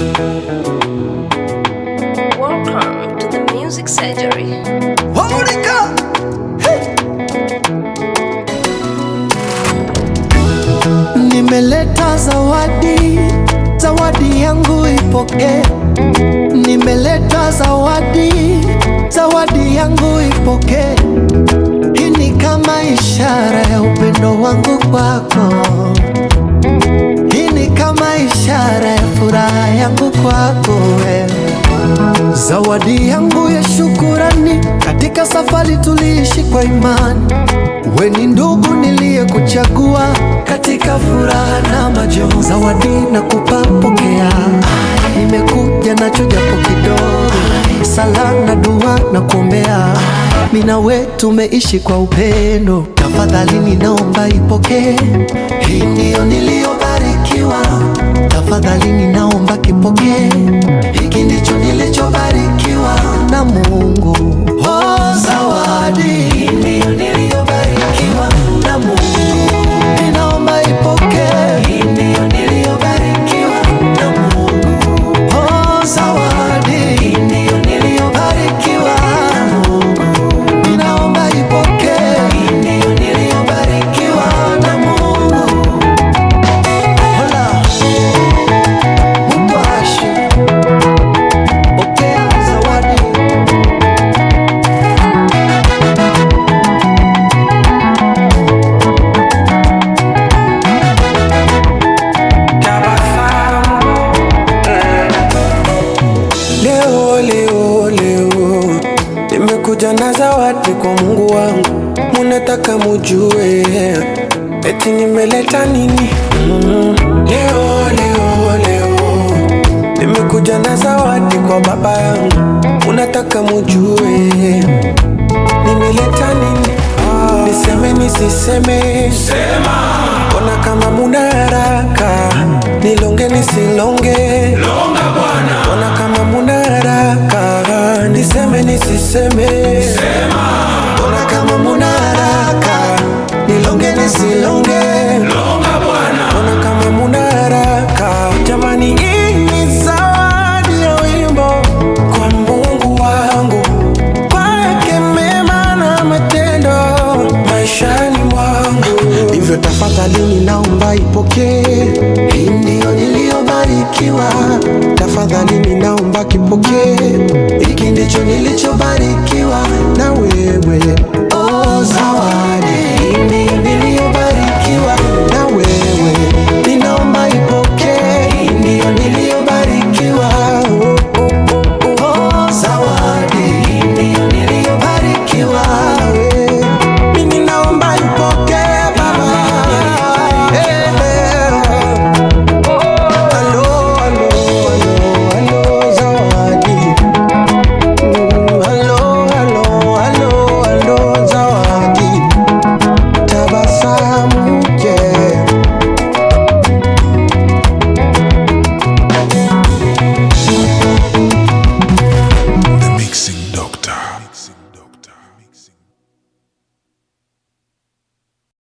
Welcome to the Music Surgery. Harmonica. Nimeleta zawadi, zawadi yangu ipokee. Nimeleta zawadi, zawadi yangu ipokee. Hii ni kama ishara ya upendo wangu kwako. Hii ni kama ishara ya furaha yangu kwako wewe. Zawadi yangu ya shukurani, katika safari tuliishi kwa imani. We ni ndugu niliyekuchagua katika furaha na majonzi. Zawadi nakupa, pokea. Nimekuja nacho japo kidogo, sala na dua na kuombea. Mimi na we tumeishi kwa upendo, tafadhali ninaomba ipokee. Hii ndiyo niliyobarikiwa, tafadhali ninaomba kipokee. Hiki ndicho nilichobarikiwa na Mungu. Oh, zawadi hii ndiyo niliyobarikiwa na Mungu. Ninaomba ipokee. Hii ndiyo niliyobarikiwa na Mungu. Oh, zawadi hii ndiyo niliyobarikiwa na Mungu. Ninaomba ipokee. Hii ndiyo niliyobarikiwa na Mungu. Hola. Mupashi. Pokea zawadi. Leo, leo, leo nimekuja na zawadi kwa Mungu wangu, munataka mujue eti nimeleta nini? Mm. Leo, leo, leo nimekuja na zawadi kwa baba yangu, munataka mujue nimeleta nini? Niseme nisiseme? Sema. Ona kama muna haraka, nilonge nisilonge? Ona kama muna haraka, niseme nisiseme? Sema. Ona kama muna haraka, nilonge nisilonge? Ona kama muna haraka, jamani, hii ni zawadi ya wimbo kwa Mungu wangu, kwake mema na matendo maishani mwangu. Hivyo tafadhali ninaomba ipokee, hii ndiyo niliyobarikiwa. Tafadhali ninaomba kipokee, hiki ndicho nilichobarikiwa na wewe. Oh, zawadi